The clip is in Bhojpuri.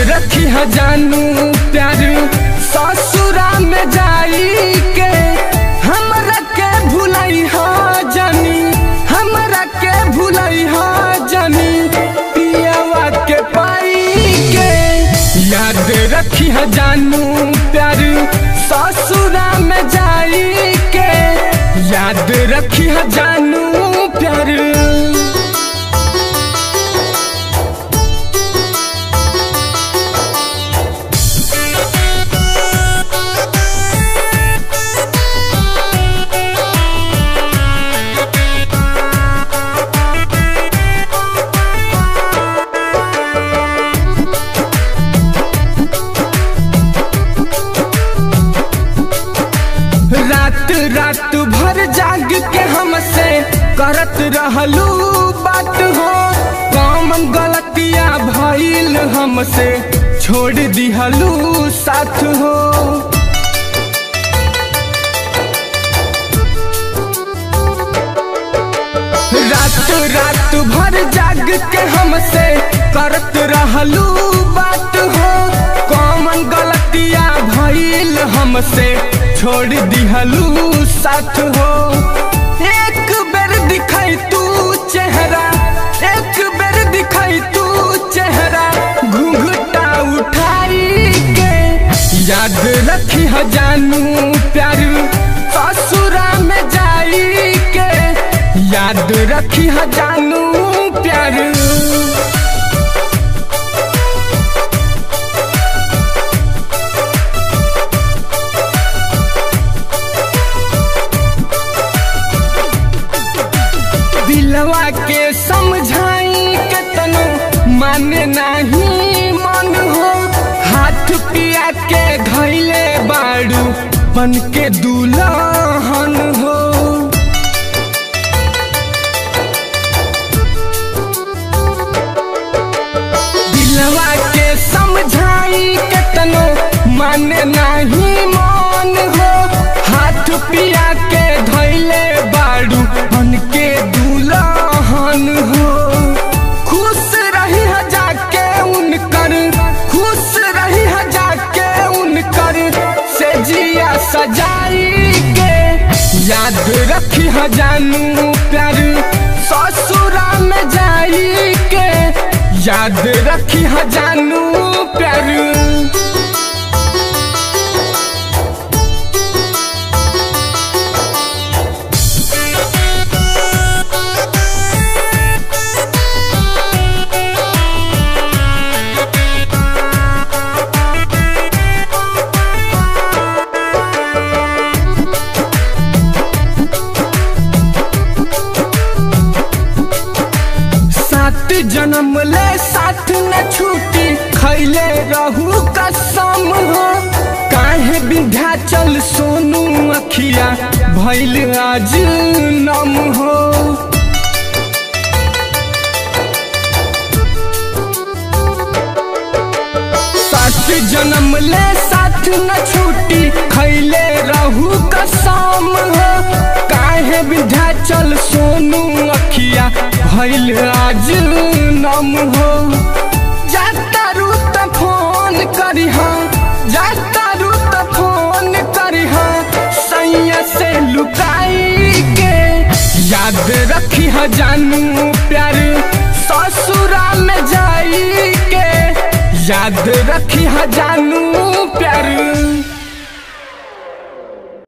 रखी है जानू प्यार ससुरा में जाई के हमरा के भुलाई हा जानी हमरा के भुलाई हा जानी पियावा के पाई के याद रखी है जानू प्यार ससुरा में जाई के याद रखी है जानू प्यार रात रात भर जाग के हमसे करत रहलू बात हो कम गलतिया भइल हमसे छोड़ दिहलू साथ हो रात रात भर जाग के हमसे करत रहलू बात हो कौन गलतिया भइल हमसे छोड़ दिहलू साथ हो एक बेर दिखाई तू चेहरा एक बेर दिखाई तू चेहरा घूंघटा उठाई के याद रखी है जानू प्यार ससुरा में जाई के याद रखी है जानू प्यार दिलवा के समझाई के तनो माने नहीं मन हो हाथ पिया के धैले बाड़ू बन के दुल्हन हो दिलवा के समझाई के तनो माने नहीं मन हो हाथ पिया के धैले बाड़ू बन के दुल्हन हो खुश रही है जाके उनकर खुश रही है जाके उनकर से जिया सजाई के याद रखी है जानू प्यार ससुरा में जाई के याद रखी है जानू प्यार सात जन्म ले साथ न छूटी खैले रहू कसम हो काहे विंध्याचल सोनू अखिया भैल आज नम हो सात जन्म ले साथ न छूटी खैले रहू कसम हो काहे विंध्याचल सोनू अखिया भैल आज नम हो जाता रू त फोन करी जाता रू त फोन करी सैया से लुकाई के याद रखी है जानू प्यार ससुरा में जाई के याद रखी है जानू प्यार